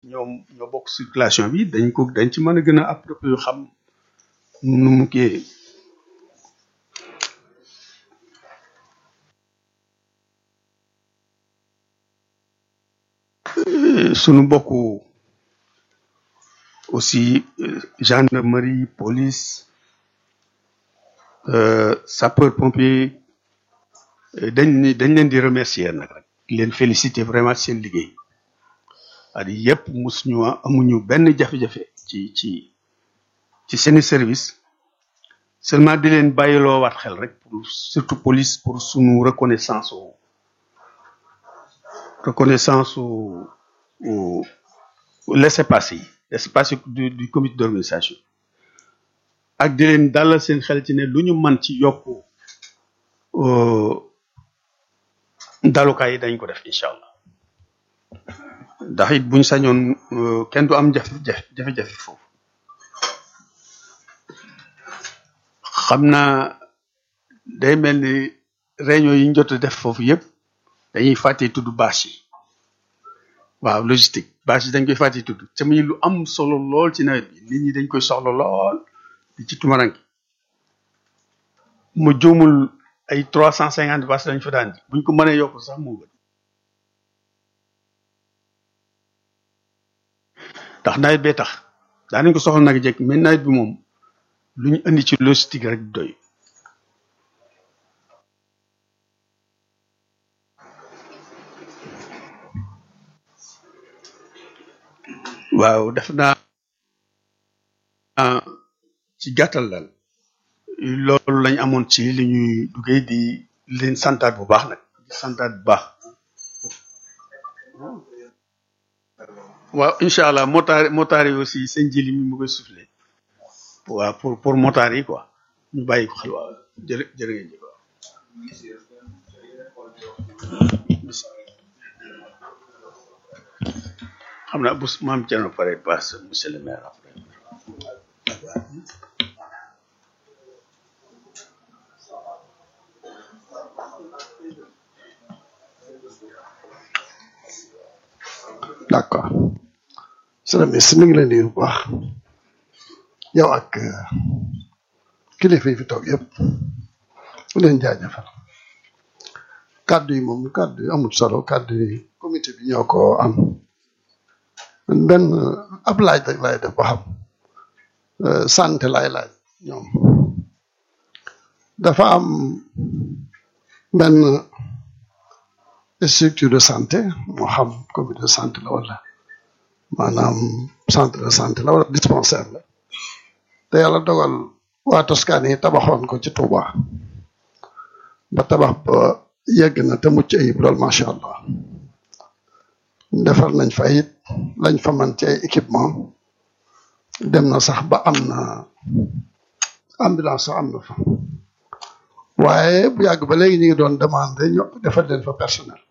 ñoom ñoo bokk circulation bi dañ ko dañ ci mën a gën a approprié xam nu mu kii sunu mbokku aussi gendarmerie police sapeur pompier dañ ni dañ leen di remercier nag rek leen féliciter vraiment seen liggéey at yëpp mus ñu amuñu benn jafe-jafe ci ci ci seeni service seulement di leen bàyyiloo waat xel rek pour surtout police pour sunu reconnaissance au reconnaissance au au laissez-passer yi laissez-passer du du comité d'organisation ak di leen dalal seen xel ci ne lu ñu mën ci yokku dalukaay yi dañ ko def incha allah ndax it buñ sañoon kenn du am jafe-jafe jafe-jafe foofu xam naa day mel ni réunion yi ñu jot a def foofu yëpp dañuy fàtte tudd bâche yi waaw logistique bâche yi dañ koy fàtte tudd te muy lu am solo lool ci nawet bi nit ñi dañ koy soxla lool di ci tumaranki mu juumul ay trois cent cinquante bâche lañ fa daan ji buñ ko mënee yokk sax moo gën ndax nawet bee tax daanañ ko soxla nag jekk mais nawet bi moom lu ñu indi ci logistique rek doy waaw def naa ci gàttal daal loolu lañ amoon ci li ñuy duggee di leen santaat bu baax nag di santaat bu baax waaw incha allah motaar motaar yi aussi seen jili mi mu koy soufflé waaw pour pour motaar yi quoi ñu bàyyi ko xel waaw jërë jërë ngeen jëf waaw xam naa bu maam Thierno pare passe monsieur le maire après d'accord sëñ bi si mi ngi leen di nuyu bu baax yow ak kilifa yi fi toog yëpp mu leen jaajëfal kàddu yi moom kàddu yi amul solo kàddu yi comité bi ñoo ko am benn ab laaj rek laay def ba xam santé laay laaj ñoom dafa am benn structure de santé moo xam comité de santé la wala maanaam centre de santé la wala dispensaire la te yàlla dogal waa Toscane yi tabaxoon ko ci Touba ba tabax ba yegg na te mucc ayib lool macha allah defar nañ fa it lañ fa man ci ay équipement dem na sax ba am na ambulance sax am na fa waaye bu yàgg ba léegi ñu ngi doon demandé ñu defal leen fa personnel